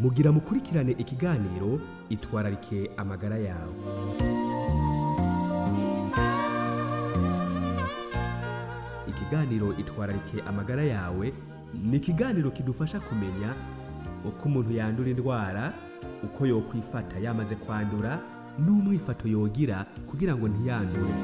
mugira mukurikirane ikiganiro itwararike amagara yawe ikiganiro itwararike amagara yawe ni ikiganiro kidufasha kumenya uko umuntu yandura indwara uko yokwifata yamaze kwandura n'umwifato yogira kugira ngo ntiyandure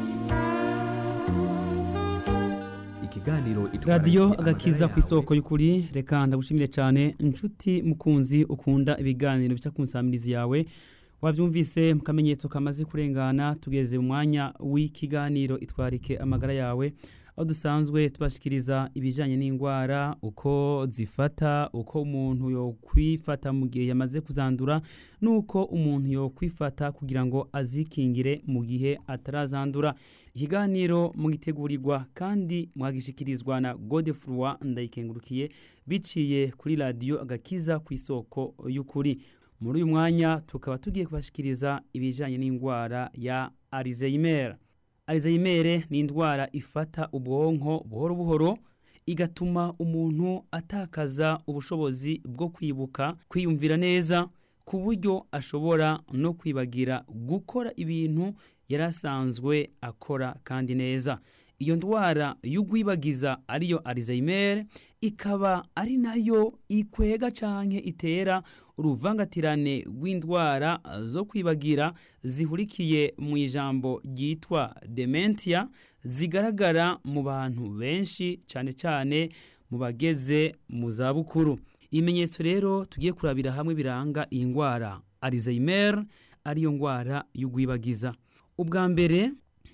ikiganiro Itwararike radiyo Amagara agakiza ku Yawe isoko y'ukuri reka ndagushimire cyane inshuti mukunzi ukunda ibiganiro bica ku nsamirizi yawe wabyumvise mu kamenyetso kamaze kurengana tugeze mu mwanya w'ikiganiro itwarike amagara yawe aho dusanzwe tubashikiriza ibijyanye n'indwara uko zifata uko umuntu yokwifata mu gihe yamaze kuzandura n'uko umuntu yokwifata kugira ngo azikingire mu gihe atarazandura ikiganiro mugitegurirwa kandi mwagishikirizwa na godefroi ndayikengurukiye biciye kuri radiyo agakiza ku isoko y'ukuri muri uyu mwanya tukaba tugiye kubashikiriza ibijyanye n'indwara ya arizeyimera arizeyimere ni indwara ifata ubwonko buhoro buhoro igatuma umuntu atakaza ubushobozi bwo kwibuka kwiyumvira neza ku buryo ashobora no kwibagira gukora ibintu yari asanzwe akora kandi neza iyo ndwara y'ugwibagiza ariyo arizeyimere ikaba ari nayo ikwega canke itera uruvangatirane rw'indwara zo kwibagira zihurikiye mu ijambo ryitwa dementia zigaragara mu bantu benshi cyane cyane mu bageze mu zabukuru ibimenyetso rero tugiye kurabira hamwe biranga iyi ndwara arizeyimere ariyo ndwara y'ugwibagiza ubwa mbere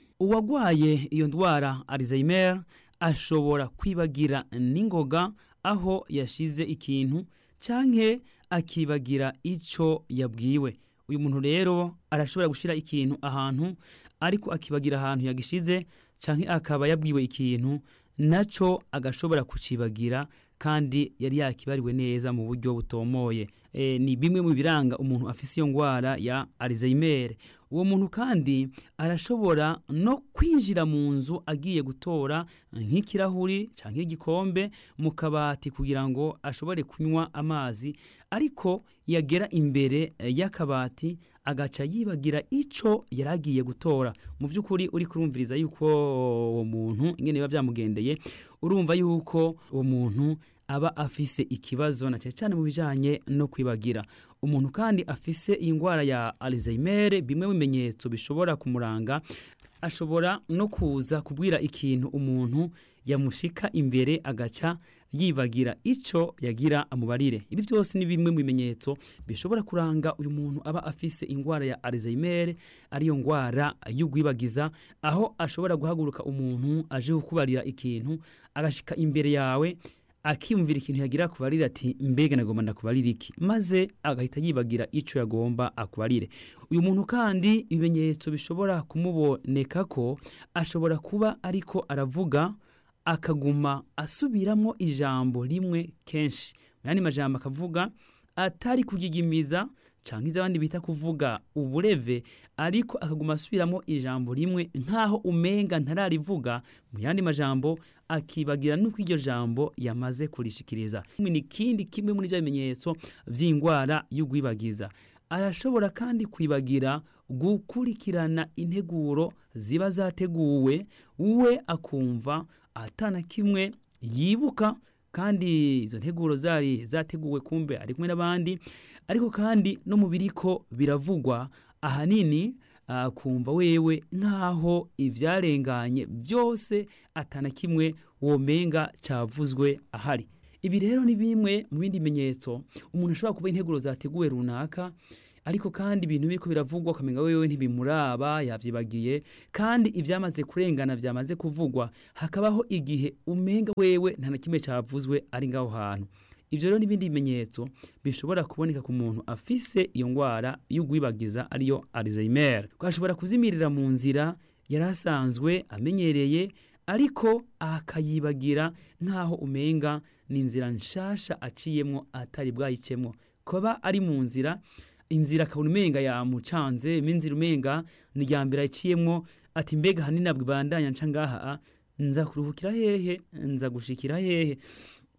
uwagwaye iyo ndwara arizeyimere ashobora kwibagira n'ingoga aho yashize ikintu canke akibagira ico yabwiwe uyu muntu rero arashobora gushira ikintu ahantu ariko akibagira ahantu yagishize canke akaba yabwiwe ikintu naco agashobora kucibagira kandi yari yakibariwe neza mu buryo butomoye e, ni bimwe mu biranga umuntu afise iyo ndwara ya Alzheimer uwo muntu kandi arashobora no kwinjira mu nzu agiye gutora nk'ikirahuri canke igikombe mu kabati kugira ngo ashobore kunywa amazi ariko yagera imbere y'akabati agaca yibagira ico yaragiye gutora mu by'ukuri uri kurumviriza yuko uwo muntu ingene biba byamugendeye urumva yuko uwo muntu aba afise ikibazo na cyane cyane mu bijanye no kwibagira umuntu kandi afise iyi ndwara ya Alzheimer bimwe mu bimenyetso bishobora kumuranga ashobora no kuza kubwira ikintu umuntu yamushika imbere agaca yibagira ico yagira amubarire ibi byose ni bimwe mu bimenyetso bishobora kuranga uyu muntu aba afise indwara ya Alzheimer ariyo ndwara y'ugwibagiza aho ashobora guhaguruka umuntu aje kukubarira ikintu agashika imbere yawe akiyumvira ikintu yagira akubarire ati mbega nagomba ndakubarira iki maze agahita yibagira ico yagomba akubarire uyu muntu kandi ibimenyetso bishobora kumuboneka ko ashobora kuba ariko aravuga akaguma asubiramo ijambo rimwe kenshi mu yandi majambo akavuga atari kugigimiza canke ivyo abandi bita kuvuga ubureve ariko akaguma asubiramo ijambo rimwe nkaho umenga ntararivuga mu yandi majambo akibagira nuko iryo jambo yamaze kurishikiriza ni kindi kimwe muri bya bimenyetso vy'indwara y'ugwibagiza arashobora kandi kwibagira gukurikirana integuro ziba zateguwe we akumva atana kimwe yibuka kandi izo nteguro zari zateguwe kumbe ari kumwe n'abandi ariko kandi no mu biriko biravugwa ahanini kumva wewe nk'aho ibyarenganye byose atana kimwe womenga cyavuzwe ahari ibi rero ni bimwe mu bindi bimenyetso umuntu ashobora kuba integuro zateguwe runaka ariko kandi ibintu biriko biravugwa ukamenga wewe ntibimuraba yavyibagiye kandi ivyamaze kurengana vyamaze kuvugwa hakabaho igihe umenga wewe nta na kimwe cavuzwe ari ngaho hantu ivyo rero n'ibindi bimenyetso bishobora kuboneka ku muntu afise iyo ngwara y'ugwibagiza ariyo Alzheimer ashobora kuzimirira mu nzira yari asanzwe amenyereye ariko akayibagira nk'aho umenga ni inzira nshasha aciyemwo atari bwayicemwo kuba ari mu nzira inzira akabona umenga yamucanze inzira umenga ni irya mbere ayiciyemwo ati mbega hanini nabwo ibandanya nca ngaha nza kuruhukira hehe nza gushikira hehe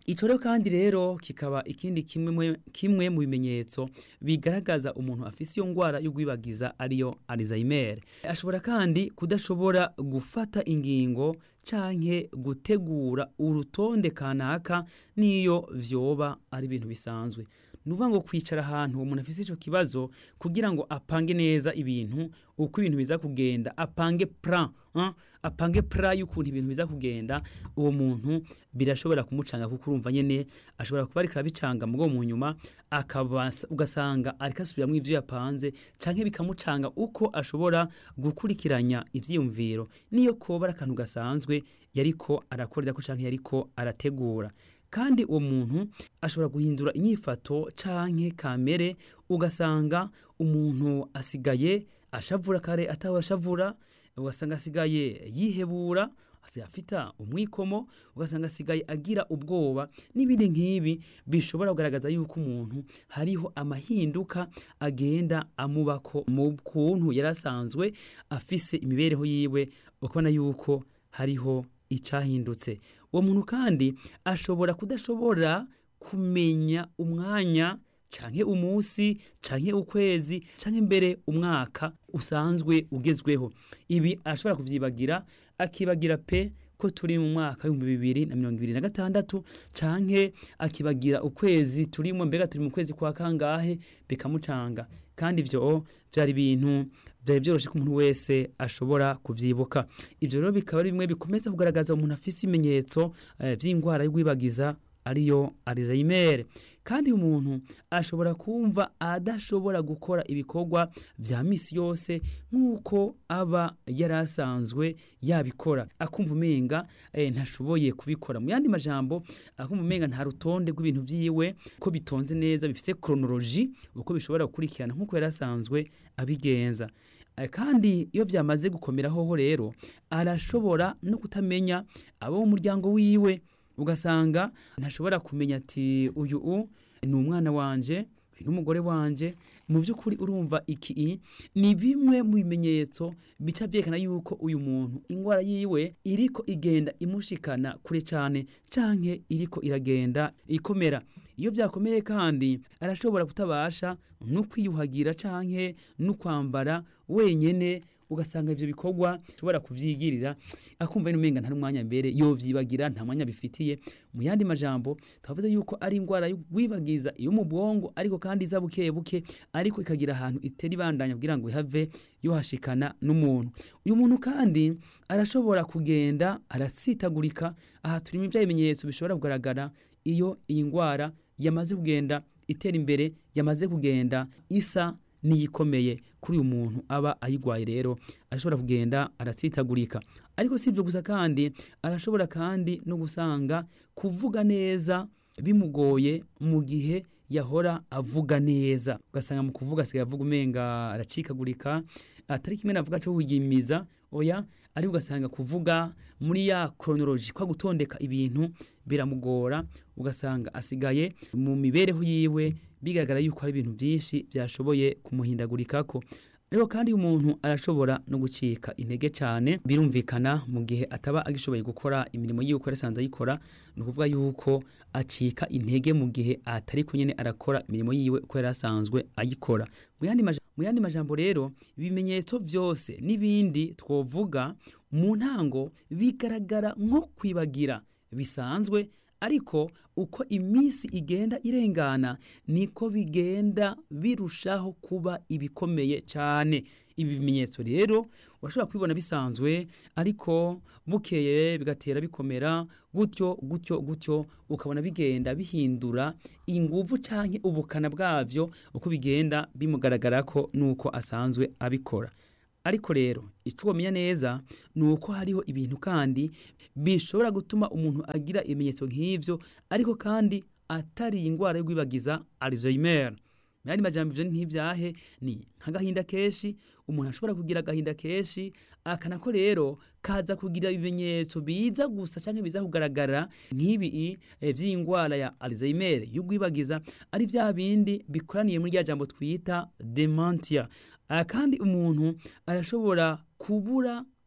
icyo rero kandi rero kikaba ikindi kimwe kimwe mu bimenyetso bigaragaza umuntu afise iyo ndwara yo kwibagiza ariyo Alzheimer ashobora kandi kudashobora gufata ingingo canke gutegura urutonde kanaka niyo vyoba ari ibintu bisanzwe nuvuga ngo kwicara ahantu umuntu afise ico kibazo kugira ngo apange neza ibintu uko ibintu biza kugenda apange plan hein? apange plan y'ukuntu ibintu biza kugenda uwo muntu birashobora kumucanga kuko urumva nyene ashobora kuba ariko arabicanga mugo mu nyuma akabasa ugasanga ariko asubiramwo ivyo yapanze canke bikamucanga uko ashobora gukurikiranya ivyiyumviro niyo koba ari akantu gasanzwe yariko arakorera ko canke yariko arategura kandi uwo muntu ashobora guhindura inyifato canke kamere ugasanga umuntu asigaye ashavura kare atawe ashavura ugasanga asigaye yihebura asigaye afita umwikomo ugasanga asigaye agira ubwoba n'ibindi nk'ibi bishobora kugaragaza yuko umuntu hariho amahinduka agenda amubako mu kuntu yari asanzwe afise imibereho yiwe ukabona yuko hariho icahindutse uwo muntu kandi ashobora kudashobora kumenya umwanya canke umunsi canke ukwezi canke mbere umwaka usanzwe ugezweho ibi ashobora kuvyibagira akibagira pe ko turi mu mwaka w'ibihumbi bibiri na mirongo ibiri na gatandatu canke akibagira ukwezi turimo mbega turi mu kwezi kwa kangahe bikamucanga kandi ivyo vyari ibintu vyari vyoroshe ko umuntu wese ashobora kuvyibuka ivyo rero bikaba ari bimwe bikomeza kugaragaza umuntu afise ibimenyetso eh, vy'ingwara yo kwibagiza ariyo Alzheimer kandi umuntu ashobora kumva adashobora gukora ibikorwa vya misi yose nk'uko aba yari asanzwe yabikora akumva umenga eh, ntashoboye kubikora mu yandi majambo akumva umenga nta rutonde rw'ibintu vyiwe ko bitonze neza bifise chronology uko bishobora gukurikirana nk'uko yari asanzwe abigenza Eh, kandi iyo vyamaze gukomera hoho rero arashobora no kutamenya abo mu muryango wiwe ugasanga ntashobora kumenya ati uyu u ni umwana wanje uyu n'umugore wanje mu by'ukuri urumva iki ni bimwe mu bimenyetso bica byerekana yuko uyu muntu indwara yiwe iriko igenda imushikana kure cyane canke iriko iragenda ikomera iyo byakomeye kandi arashobora kutabasha no kwiyuhagira canke no kwambara wenyene ugasanga ivyo bikorwa ushobora kuvyigirira akumva ni umenga nta mwanya mbere yovyibagira nta mwanya bifitiye mu yandi majambo twavuze yuko ari indwara y'ugwibagiza iyo mu bwongo ariko kandi iza buke buke ariko ikagira ahantu itera ibandanya kugira ngo ihave yohashikana n'umuntu uyu muntu kandi arashobora kugenda aratsitagurika aha turimo ibya bimenyetso bishobora kugaragara iyo iyi ndwara yamaze kugenda itera imbere yamaze kugenda isa niyikomeye kuri uyu muntu aba ayigwaye rero arashobora kugenda aratsitagurika ariko si ibyo gusa kandi arashobora kandi no gusanga kuvuga neza bimugoye mu gihe yahora avuga neza ugasanga mu kuvuga asigaye avuga umenga aracikagurika atari kimwe navuga cyo kugimiza oya ari ugasanga kuvuga muri ya chronology kwa gutondeka ibintu biramugora ugasanga asigaye mu mibereho yiwe bigaragara yuko hari ibintu byinshi byashoboye kumuhindagurikako rero kandi umuntu arashobora no gucika intege cyane birumvikana mu gihe ataba agishoboye gukora imirimo yiwe uko yarasanze ayikora ni ukuvuga yuko acika intege mu gihe atari ko nyine arakora imirimo yiwe uko yari asanzwe ayikora mu yandi maja- mu yandi majambo rero ibimenyetso byose n'ibindi twovuga mu ntango bigaragara nko kwibagira bisanzwe ariko uko iminsi igenda irengana niko bigenda birushaho kuba ibikomeye cyane ibi bimenyetso rero urashobora kubibona bisanzwe ariko bukeye bigatera bikomera gutyo gutyo gutyo ukabona bigenda bihindura inguvu canke ubukana bwavyo uko bigenda bimugaragara ko nuko asanzwe abikora ariko rero icyo wamenya neza ni uko hariho ibintu kandi bishobora gutuma umuntu agira ibimenyetso nk'ibyo ariko kandi atari indwara yo kwibagiza Alzheimer mu yandi majambo ivyo nk'ibyahe ni nk'agahinda kenshi umuntu ashobora kugira agahinda kenshi akanako rero kaza kugira ibimenyetso biza gusa canke biza kugaragara nk'ibi eh, vy'indwara ya Alzheimer y'ugwibagiza ari vya bindi bikoraniye muri rya jambo twita dementia Ah, kandi umuntu arashobora kubura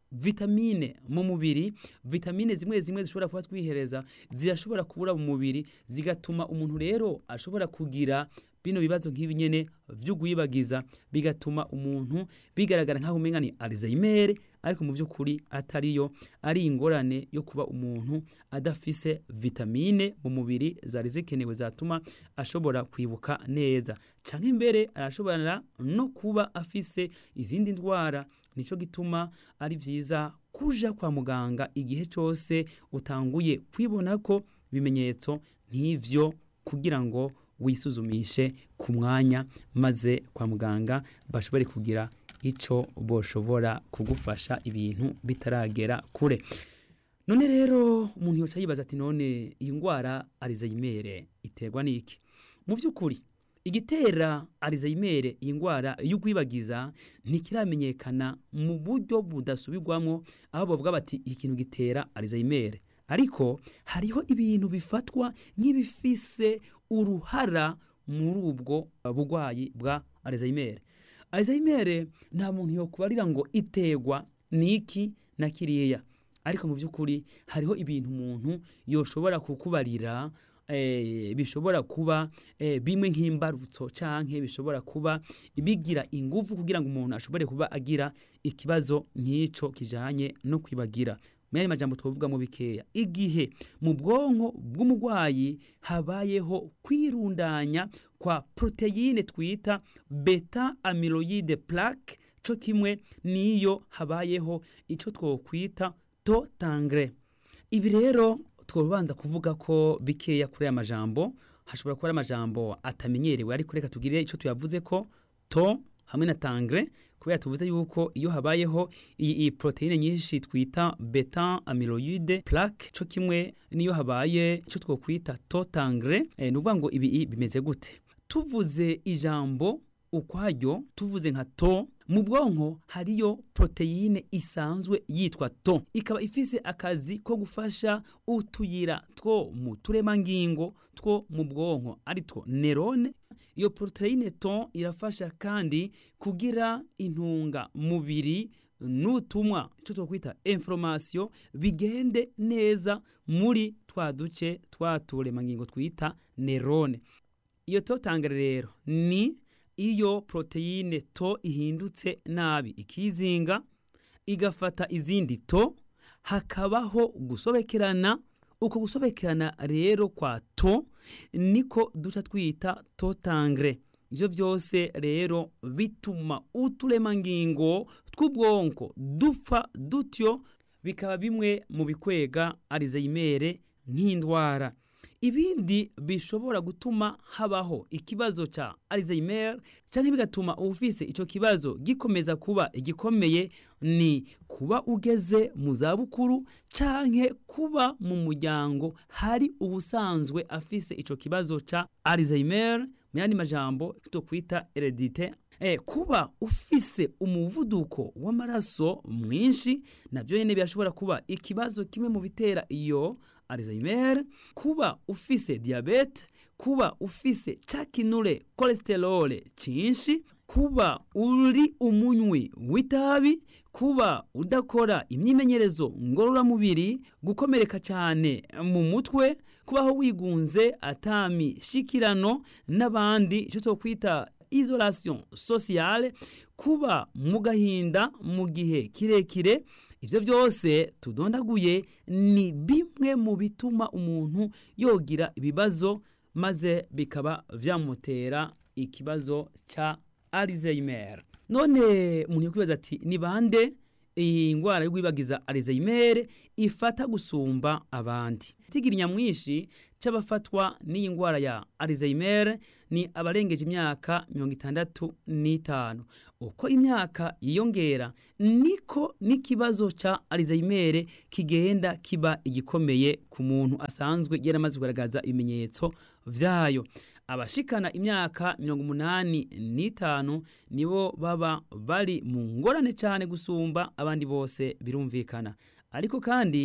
vitamine mu mubiri vitamine zimwe zimwe zishobora kuba twihereza zirashobora kubura mu mubiri zigatuma umuntu rero ashobora kugira bino bibazo nk'ibi nyene vy'ugwibagiza bigatuma umuntu bigaragara nk'aho umenga ni Alzheimer ariko mu by'ukuri atariyo ari ingorane yo kuba umuntu adafise vitamine mu mubiri zari zikenewe zatuma ashobora kwibuka neza canke imbere arashobora no kuba afise izindi ndwara nico gituma ari vyiza kuja kwa muganga igihe cyose utanguye kwibona ko bimenyetso nk'ivyo kugira ngo wisuzumishe ku mwanya maze kwa muganga bashobore kugira ico boshobora kugufasha ibintu bitaragera kure none rero umuntu yoca yibaza ati none iyi ndwara Alzheimer iterwa n'iki mu by'ukuri igitera Alzheimer iyi ndwara y'ugwibagiza ntikiramenyekana mu buryo budasubirwamo aho bavuga bati ikintu gitera Alzheimer ariko hariho ibintu bifatwa nk'ibifise uruhara muri ubwo burwayi bwa Alzheimer Alzheimer nta muntu yokubarira ngo iterwa niki na kiriya ariko mu by'ukuri hariho ibintu umuntu yoshobora kukubarira eh, bishobora kuba eh, bimwe nk'imbarutso canke bishobora kuba bigira ingufu kugira ngo umuntu ashobore kuba agira ikibazo nk'ico kijanye no kwibagira mwari majambo twovuga mu bikeya igihe mu bwonko bw'umurwayi habayeho kwirundanya kwa proteine twita beta amyloide plaque co kimwe niyo habayeho ico twokwita to tangre ibi rero twobanza kuvuga ko bikeya kuri aya majambo hashobora kuba ari amajambo atamenyerewe ariko reka tugire ico tuyavuze ko to hamwe na tangre kubera tuvuze yuko iyo habayeho iyi proteine nyinshi twita beta amyloide plaque co kimwe niyo habaye ico twokwita to tangre eh, nuvuga ngo ibi bimeze gute tuvuze ijambo ukwaryo tuvuze nka to mu bwonko hariyo proteine isanzwe yitwa to ikaba ifise akazi ko gufasha utuyira two mu turemangingo two mu bwonko ari two nerone iyo proteine to irafasha kandi kugira intunga mubiri n'utumwa icyo twakwita information bigende neza muri twa duce twa turemangingo twita nerone iyo to tangere rero ni iyo proteine to ihindutse nabi ikizinga igafata izindi to hakabaho gusobekerana uko gusobekerana rero kwa to niko duca twita to tangre ivyo byose rero bituma uturemangingo tw'ubwonko dupfa dutyo bikaba bimwe mu bikwega Alzheimer nk'indwara ibindi bishobora gutuma habaho ikibazo ca Alzheimer canke bigatuma ufise ico kibazo gikomeza kuba igikomeye ni kuba ugeze mu zabukuru canke kuba mu muryango hari ubusanzwe afise ico kibazo ca Alzheimer mu yandi majambo tukwita heredite Eh, kuba ufise umuvuduko w'amaraso mwinshi navyo nyene birashobora kuba ikibazo kimwe mu bitera iyo Alzheimer kuba ufise diabete kuba ufise cakinure cholesterol cinshi kuba uri umunywi w'itabi kuba udakora imyimenyerezo ngororamubiri gukomereka cyane mu mutwe kubaho wigunze atami shikirano n'abandi icyo twokwita isolation sociale kuba mu gahinda mu gihe kirekire ibyo byose tudondaguye ni bimwe mu bituma umuntu yogira ibibazo maze bikaba byamutera ikibazo cya Alzheimer none umuntu yakwibaza ati ni bande iyi ndwara yo kwibagiza Alzheimer ifata gusumba abandi tigira nyamwinshi c'abafatwa n'iyi ndwara ya Alzheimer ni abarengeje imyaka mirongo itandatu n'itanu uko imyaka yiyongera niko n'ikibazo ca Alzheimer kigenda kiba igikomeye ku muntu asanzwe yaramaze kugaragaza ibimenyetso vyayo abashikana imyaka mirongo umunani n'itanu nibo baba bari mu ngorane cyane gusumba abandi bose birumvikana ariko kandi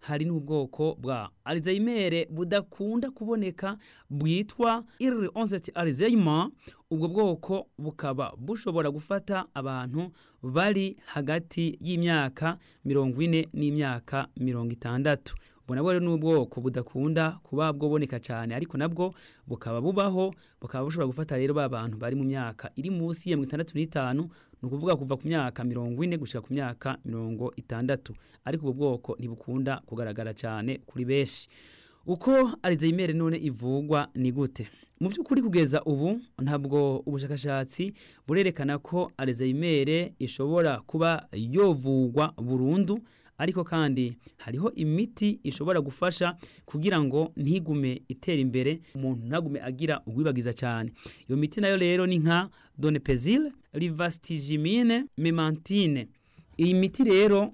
hari n'ubwoko bwa alzheimer budakunda kuboneka bwitwa early onset alzheimer ubwo bwoko bukaba bushobora gufata abantu bari hagati y'imyaka mirongo ine n'imyaka mirongo itandatu ubwo nabwo rero ni ubwoko budakunda kuba bwoboneka cyane ariko nabwo bukaba bubaho bukaba bushobora gufata rero ba bantu bari mu myaka iri munsi ya mirongo itandatu n'itanu ni ukuvuga kuva ku myaka mirongo ine gushyira ku myaka mirongo itandatu ariko ubu bwoko ntibukunda kugaragara cyane kuri benshi uko alzheimer none ivugwa ni gute mu by'ukuri kugeza ubu ntabwo ubushakashatsi burerekana ko alzheimer ishobora kuba yovugwa burundu ariko kandi hariho imiti ishobora gufasha kugira ngo ntigume itera imbere umuntu ntagume agira ugwibagiza cyane iyo miti nayo rero ni nka donepezile rivastigimine memantine iyi miti rero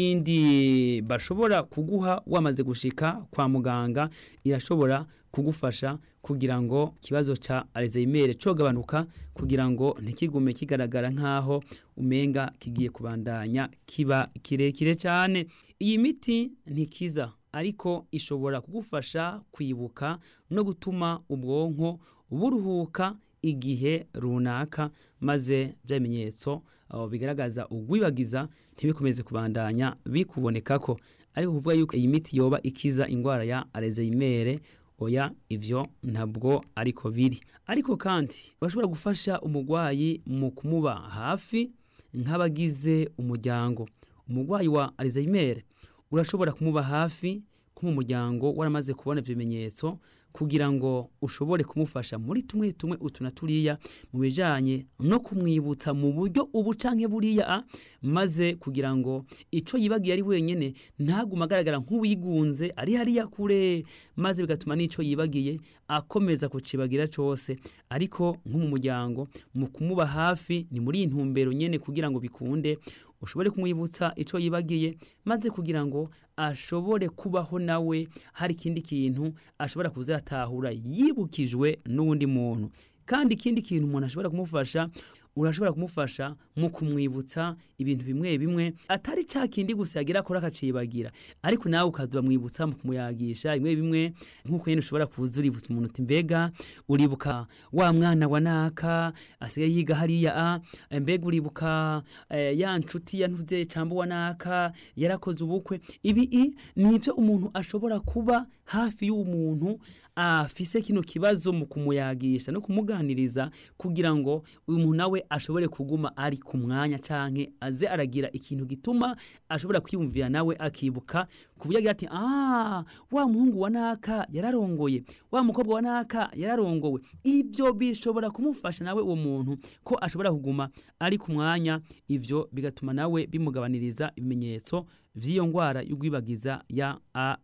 n'iyindi bashobora kuguha wamaze gushika kwa muganga irashobora kugufasha kugira ngo ikibazo ca alzheimer cogabanuka kugira ngo ntikigume kigaragara nk'aho umenga kigiye kubandanya kiba kirekire cyane iyi miti ntikiza ariko ishobora kugufasha kwibuka no gutuma ubwonko buruhuka igihe runaka maze bya bimenyetso bigaragaza ugwibagiza ntibikomeze kubandanya bikubonekako ariko kuvuga yuko iyi miti yoba ikiza indwara ya alzheimer oya ivyo ntabwo ariko biri ariko kandi bashobora gufasha umurwayi mu kumuba hafi nk'abagize umuryango umurwayi wa alzheimer urashobora kumuba hafi ko mu muryango waramaze kubona ivyo bimenyetso kugira ngo ushobore kumufasha muri tumwe tumwe utu na turiya mu bijanye no kumwibutsa mu buryo ubu canke buriya maze kugira ngo ico yibagiye ari wenyene ntaguma agaragara nk'uwigunze ari hariya kure maze bigatuma n'ico yibagiye akomeza kucibagira cose ariko nko mu muryango mu kumuba hafi ni muri intumbero nyene kugira ngo bikunde ushobore kumwibutsa ico yibagiye maze kugira ngo ashobore kubaho nawe hari ikindi kintu ashobora kuziratahura yibukijwe n'uwundi muntu kandi ikindi kintu umuntu ashobora kumufasha urashobora kumufasha mu kumwibutsa ibintu bimwe bimwe atari cya kindi gusa yagira akora akacibagira ariko nawe ukaza uramwibutsa mu kumuyagisha bimwe bimwe nk'uko nyine ushobora kuza uributsa umuntu uti mbega uribuka wa mwana wa naka asigaye yiga hariya a mbega uribuka eh, ya nshuti ya ntuze cyangwa wa naka yarakoze ubukwe ibi i ni ibyo umuntu ashobora kuba hafi y'umuntu afise kino kibazo mu kumuyagisha no kumuganiriza kugira ngo uyu muntu nawe ashobore kuguma ari ku mwanya canke aze aragira ikintu gituma ashobora kwiyumvira nawe akibuka ku buryo agira ati ah wa muhungu wa naka yararongoye wa mukobwa wa naka yararongowe ivyo bishobora kumufasha nawe uwo muntu ko ashobora kuguma ari ku mwanya ivyo bigatuma nawe bimugabaniriza ibimenyetso vy'iyo ngwara y'ugwibagiza ya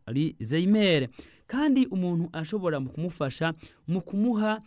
Alzheimer kandi umuntu ashobora mu kumufasha mu kumuha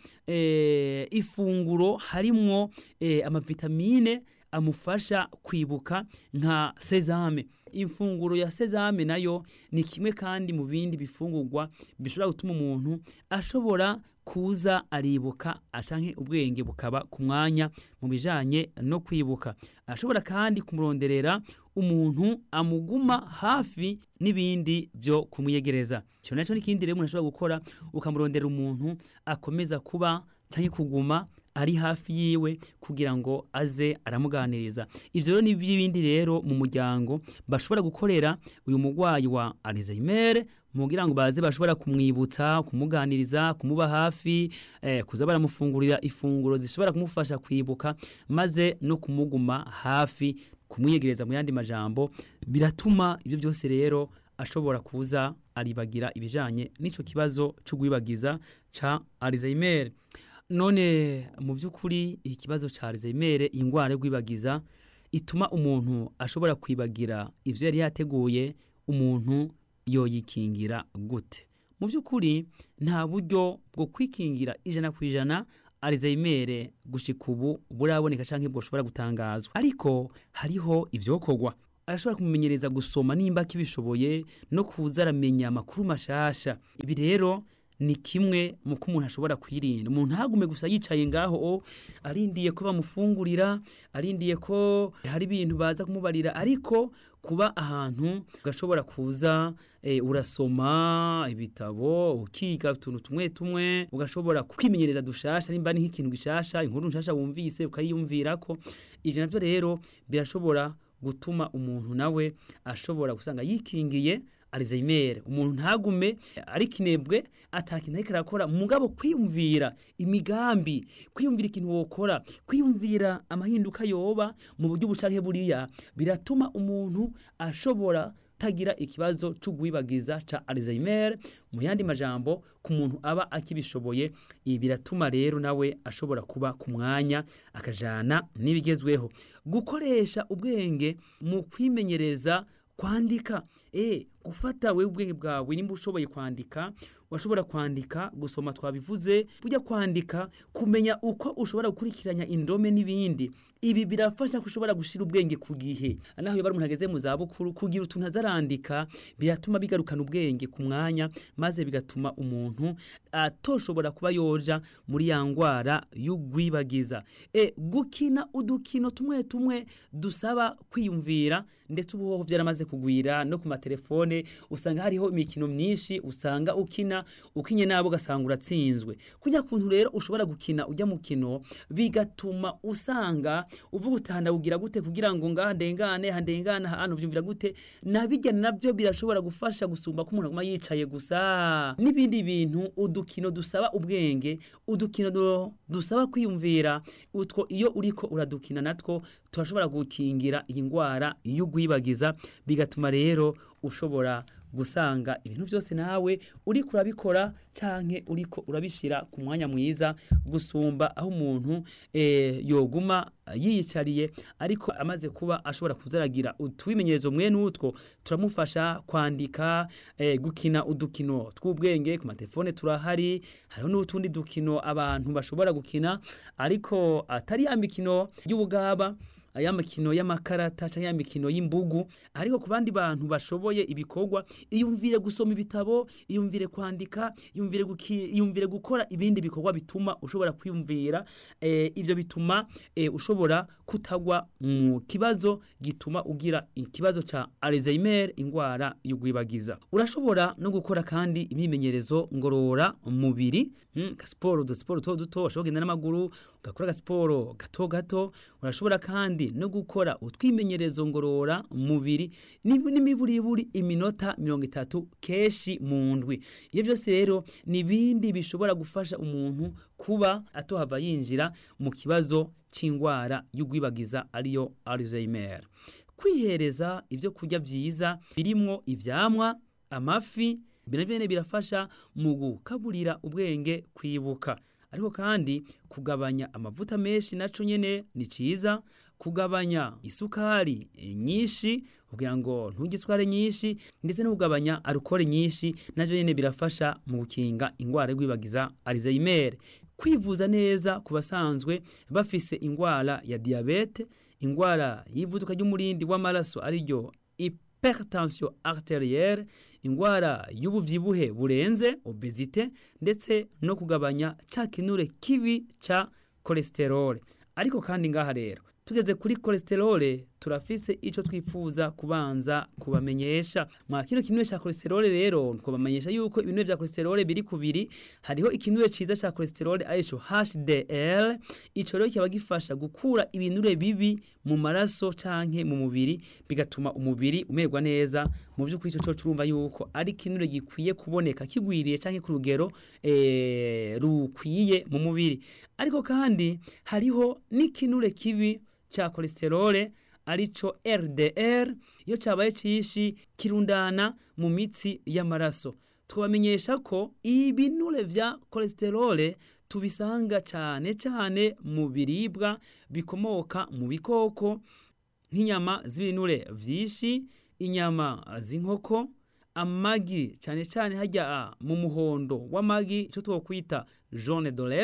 e, ifunguro harimwo e, amavitamine amufasha kwibuka nka sezame imfunguro ya sezame nayo ni kimwe kandi mu bindi bifungurwa bishobora gutuma umuntu ashobora kuza aribuka ashanke ubwenge bukaba ku mwanya mu bijanye no kwibuka ashobora kandi kumuronderera umuntu amuguma hafi n'ibindi byo kumwiyegereza cyo naco n'ikindi rero umuntu ashobora gukora ukamurondera umuntu akomeza kuba canke kuguma ari hafi yiwe kugira ngo aze aramuganiriza ivyo rero ni by'ibindi rero mu muryango bashobora gukorera uyu mugwayi wa Alzheimer mugira ngo baze bashobora kumwibutsa kumuganiriza kumuba hafi eh, kuza baramufungurira ifunguro zishobora kumufasha kwibuka maze no kumuguma hafi kumwiyegereza mu yandi majambo biratuma ibyo byose rero ashobora kuza aribagira ibijanye n'ico kibazo c'ugwibagiza ca Alzheimer none mu by'ukuri ikibazo ca Alzheimer ingwara y'ugwibagiza ituma umuntu ashobora kwibagira ivyo yari yateguye umuntu yoyikingira gute mu by'ukuri nta buryo bwo kwikingira ijana ku ijana Alzheimer gushika ubu buraboneka canke bwoshobora gutangazwa ariko hariho ivyokorwa arashobora kumumenyereza gusoma nimba kibishoboye no kuza aramenya amakuru mashasha ibi rero ni kimwe mu ko umuntu ashobora kwirinda umuntu ntagume gusa yicaye ngaho o arindiye ko bamufungurira arindiye ko hari ibintu baza kumubarira ariko kuba ahantu ugashobora kuza eh, urasoma ibitabo ukiga utuntu tumwe tumwe ugashobora kwimenyereza dushasha nimba ni nk'ikintu gishasha inkuru nshasha wumvise ukayiyumvira ko ivyo navyo rero birashobora gutuma umuntu nawe ashobora gusanga yikingiye Alzheimer umuntu ntagume ari kinebwe atakintu ariko arakora mugabo kwiyumvira imigambi kwiyumvira ikintu wokora kwiyumvira amahinduka yoba mu buryo bucanke buriya biratuma umuntu ashobora tagira ikibazo c'ugwibagiza ca Alzheimer mu yandi majambo ku muntu aba akibishoboye ibi biratuma rero nawe ashobora kuba ku mwanya akajana n'ibigezweho gukoresha ubwenge mu kwimenyereza kwandika eh gufata wewe ubwenge bwawe nimba ushoboye kwandika washobora kwandika gusoma twabivuze burya kwandika kumenya uko ushobora gukurikiranya indome n'ibindi ibi birafasha ko ushobora gushira ubwenge ku gihe naho iyo bari umuntu ageze mu zabukuru kugira utuntu azarandika biratuma bigarukana ubwenge ku mwanya maze bigatuma umuntu atoshobora kuba yoja muri ya ngwara y'ugwibagiza e gukina udukino tumwe tumwe dusaba kwiyumvira ndetse ubuhoho byaramaze kugwira no ku matelefone usanga hariho imikino myinshi usanga ukina ukinye nabo ugasanga uratsinzwe kujya kuntu rero ushobora gukina ujya mukino bigatuma usanga uvuga utahandagugira gute kugira ngo ngaha ndengane handengane hano vyumvira gute nabijya nabyo birashobora gufasha gusumba ko umuntu aguma yicaye gusa n'ibindi bintu udukino dusaba ubwenge udukino du- dusaba kwiyumvira utwo iyo uriko uradukina natwo turashobora gukingira iyi ngwara y'ugwibagiza bigatuma rero ushobora gusanga ibintu byose nawe uriko urabikora canke uriko urabishira ku mwanya mwiza gusumba aho umuntu eh, yoguma yiyicariye ariko amaze kuba ashobora kuzaragira utwimenyerezo mwene utwo turamufasha kwandika eh, gukina udukino tw'ubwenge ku matelefone turahari hariho n'utundi dukino abantu bashobora gukina ariko atari ya mikino y'ubugaba aya mikino y'amakarata cyangwa ya mikino y'imbugu ariko ku bandi bantu bashoboye ibikorwa iyumvire gusoma ibitabo iyumvire kwandika iyumvire guki- iyumvire gukora ibindi bikorwa bituma ushobora kwiyumvira eh, ivyo bituma eh, ushobora kutagwa mu kibazo gituma ugira ikibazo ca Alzheimer ingwara y'ugwibagiza urashobora no gukora kandi imyimenyerezo ngorora mubiri mm, ka siporo du siporo duto duto ushobora kugenda n'amaguru ugakora agasiporo gato gato urashobora kandi no gukora utwimenyerezo ngorora mubiri n'ib- n'imiburiburi iminota mirongo itatu keshi mu ndwi iyo byose rero ni ibindi bishobora gufasha umuntu kuba atohava yinjira mu kibazo c'ingwara y'ugwibagiza ariyo Alzheimer kwihereza ibyo kurya byiza birimwo ivyamwa amafi binavyo birafasha mu gukaburira ubwenge kwibuka ariko kandi kugabanya amavuta menshi naco nyene ni ciza kugabanya isukari eh, nyinshi kugira ngo nturye isukari nyinshi ndetse no kugabanya alukole nyinshi navyo nyene birafasha mu gukinga ingwara y'ugwibagiza Alzheimer kwivuza neza ku basanzwe bafise ingwara ya diabete ingwara y'ivuduka ry'umurindi w'amaraso ariryo hypertension arterielle ingwara y'ubuvyibuhe burenze obesite ndetse no kugabanya ca kinure kibi ca cholesterol ariko kandi ngaha rero tugeze kuri cholesterol turafise ico twifuza kubanza kubamenyesha mwa kino kinure ca cholesterol rero twabamenyesha yuko ibinure vya cholesterol biri kubiri hariho ikinure ciza ca cholesterol arico HDL ico rero kiba gifasha gukura ibinure bibi mu maraso canke mu mubiri bigatuma umubiri umererwa neza mu by'ukuri ico cyo urumva yuko ari kinure gikwiye kuboneka kigwiriye canke ku rugero eh, rukwiye mu mubiri ariko kandi hariho n'ikinure kibi ca cholesterol arico LDL iyo cabaye cishi kirundana mu mitsi y'amaraso twabamenyesha ko ibinure vya cholesterol tubisanga cane cane mu biribwa bikomoka mu bikoko nk'inyama z'ibinure vyinshi inyama z'inkoko amagi cane cane harya mu muhondo w'amagi ico twokwita jaune d'œuf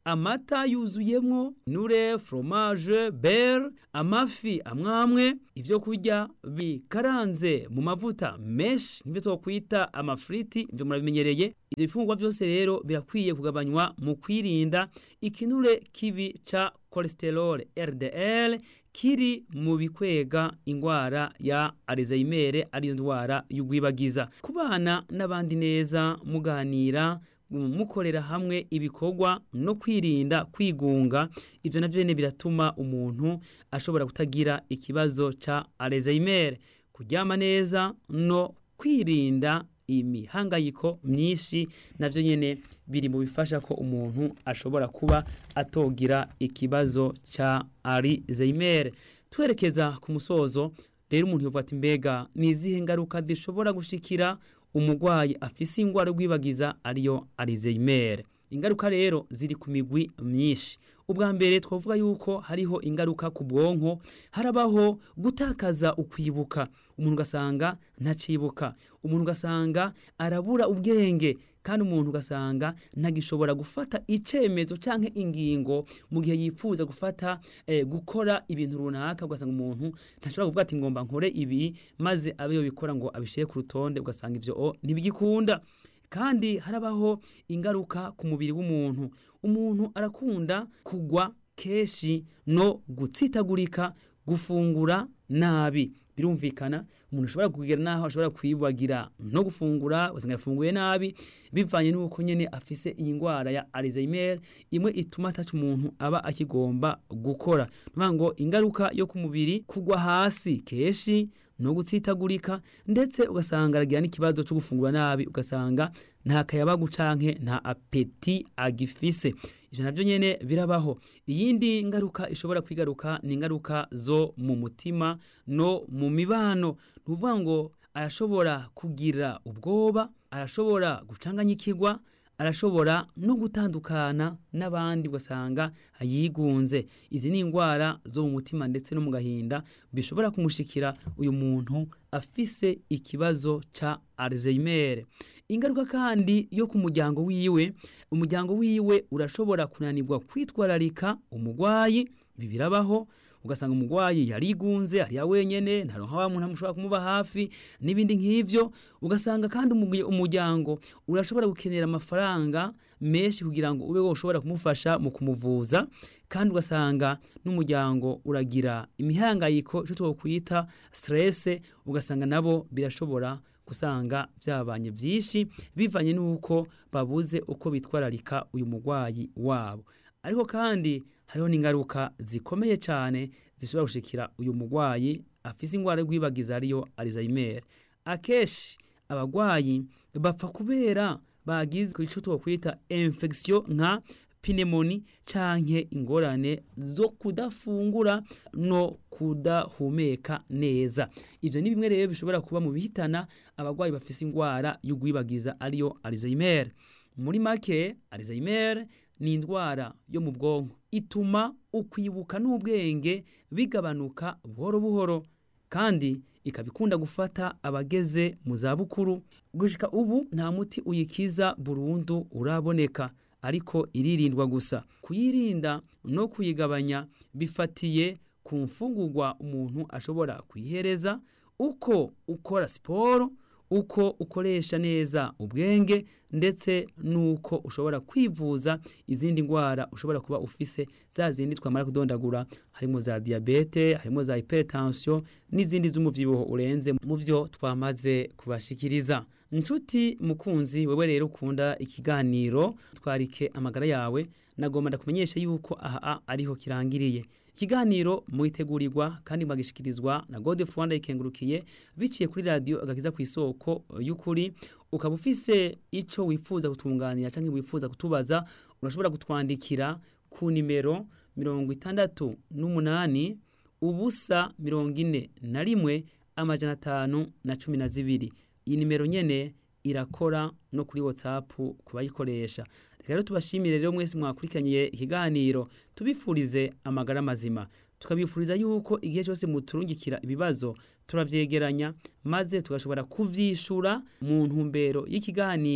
amata yuzuyemwo nure fromage beurre amafi amwamwe ivyo kurya bikaranze mu mavuta menshi nivyo twokwita amafriti ivyo murabimenyereye ivyo bifungurwa vyose rero birakwiye kugabanywa mu kwirinda ikinure kibi ca cholesterol LDL kiri mu bikwega ingwara ya Alzheimer ariyo ndwara y'ugwibagiza kubana n'abandi neza muganira mukorera hamwe ibikorwa no kwirinda kwigunga ivyo navyo nyene biratuma umuntu ashobora kutagira ikibazo ca Alzheimer kuryama neza no kwirinda imihangayiko myinshi navyo nyene biri mu bifasha ko umuntu ashobora kuba atogira ikibazo ca Alzheimer twerekeza ku musozo rero umuntu yovuga ati mbega ni izihe ngaruka zishobora gushikira umugwayi afise ingwara y'ugwibagiza ariyo Alzheimer ingaruka rero ziri ku migwi myinshi ubwa mbere twavuga yuko hariho ingaruka ku bwonko harabaho gutakaza ukwibuka umuntu ugasanga ntacibuka umuntu ugasanga arabura ubwenge kandi umuntu ugasanga ntagishobora gufata icemezo canke ingingo mu gihe yifuza gufata eh, gukora ibintu runaka ugasanga umuntu ntashobora kuvuga ati ngomba nkore ibi maze abe yobikora ngo abishire ku rutonde ugasanga ivyo o ntibigikunda kandi harabaho ingaruka ku mubiri w'umuntu umuntu arakunda kugwa keshi no gutsitagurika gufungura nabi birumvikana umuntu ashobora kugera naho ashobora kwibagira no gufungura ugasanga yafunguye nabi bivanye n'uko nyene afise iyi ngwara ya Alzheimer imwe ituma ataca umuntu aba akigomba gukora nuvuga ngo ingaruka yo ku mubiri kugwa hasi keshi no gutsitagurika ndetse ugasanga aragira n'ikibazo cyo gufungura nabi ugasanga nta kayabagu canke nta apeti agifise ivyo navyo nyene birabaho iyindi ngaruka ishobora kwigaruka ni ingaruka zo mu mutima no mu mibano nuvuga ngo arashobora kugira ubwoba arashobora gucanganyikirwa arashobora no gutandukana n'abandi ugasanga yigunze izi ni indwara zo mu mutima ndetse no mu gahinda bishobora kumushikira uyu muntu afise ikibazo ca Alzheimer ingaruka kandi yo ku muryango wiwe umuryango wiwe urashobora kunanirwa kwitwararika umugwayi bibirabaho ugasanga umugwayi yarigunze ariya wenyene ntaronka wa muntu amushobora kumuba hafi n'ibindi nk'ivyo ugasanga kandi umuryango urashobora gukenera amafaranga menshi kugira ngo ube woshobora kumufasha mu kumuvuza kandi ugasanga n'umuryango uragira imihangayiko ico twokwita stress ugasanga nabo birashobora gusanga byabanye byinshi bivanye n'uko babuze uko bitwararika uyu mugwayi wabo ariko kandi hariho n'ingaruka zikomeye cyane zishobora gushikira uyu mugwayi afise ingwara y'ugwibagiza ariyo Alzheimer akeshi abagwayi bapfa kubera bagize ku ico twokwita infection nka pneumonia canke ingorane zo kudafungura no kudahumeka neza ivyo ni bimwe rero bishobora kuba mu bihitana abagwayi bafise ingwara y'ugwibagiza ariyo Alzheimer muri make Alzheimer ni indwara yo mu bwonko ituma ukwibuka n'ubwenge bigabanuka buhoro buhoro kandi ikabikunda gufata abageze mu zabukuru gushika ubu nta muti uyikiza burundu uraboneka ariko iririndwa gusa kuyirinda no kuyigabanya bifatiye ku mfungurwa umuntu ashobora kuyihereza uko ukora siporo uko ukoresha neza ubwenge ndetse nuko ushobora kwivuza izindi ndwara ushobora kuba ufise za zindi twamara kudondagura harimo za diabete harimo za hypertension n'izindi z'umuvyibuho urenze mu vyo twamaze kubashikiriza nshuti mukunzi wewe rero ukunda ikiganiro twarike amagara yawe nagomba ndakumenyesha yuko aha ariho kirangiriye ikiganiro mwitegurirwa kandi mwagishikirizwa na Godefroid Rwanda ikengurukiye biciye kuri radio agakiza ku isoko y'ukuri ukaba ufise ico wifuza kutunganira canke wifuza kutubaza urashobora kutwandikira ku nimero mirongo itandatu n'umunani ubusa mirongo ine na rimwe amajana atanu na cumi na zibiri iyi nimero nyene irakora no kuri whatsapp kubayikoresha rero tubashimire rero mwese mwakurikiranye ikiganiro tubifurize amagara mazima tukabifuriza yuko igihe cyose muturungikira ibibazo turavyegeranya maze tugashobora kuvyishura mu ntumbero y'ikiganiro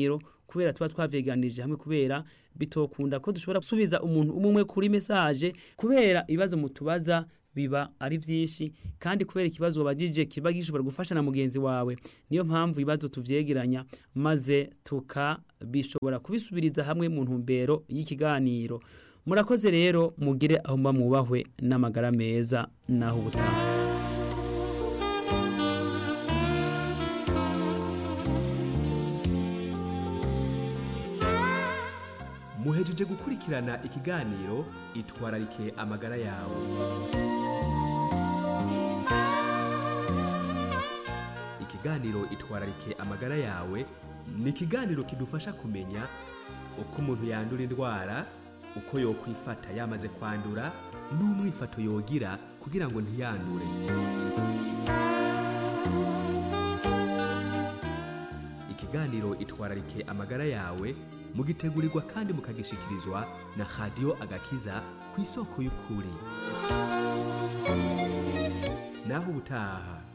kubera tuba twavyeganirije hamwe kubera bitokunda ko dushobora gusubiza umuntu umwe umwe kuri message kubera ibibazo mutubaza biba ari vyinshi kandi kubera ikibazo wabajije kiba gishobora gufasha na mugenzi wawe niyo mpamvu ibibazo tuvyegeranya maze tukabishobora kubisubiriza hamwe mu ntumbero y'ikiganiro murakoze rero mugire aho mba mwubahwe n'amagara meza naho ubutaha muhejeje gukurikirana ikiganiro itwararike amagara yawe ikiganiro itwararike amagara yawe ni ikiganiro kidufasha kumenya uko umuntu yandura indwara uko yokwifata yamaze kwandura n'umwifato yogira kugira ngo ntiyandure ikiganiro itwararike amagara yawe mugitegurirwa kandi mukagishikirizwa na radiyo agakiza ku isoko y'ukuri naho ubutaha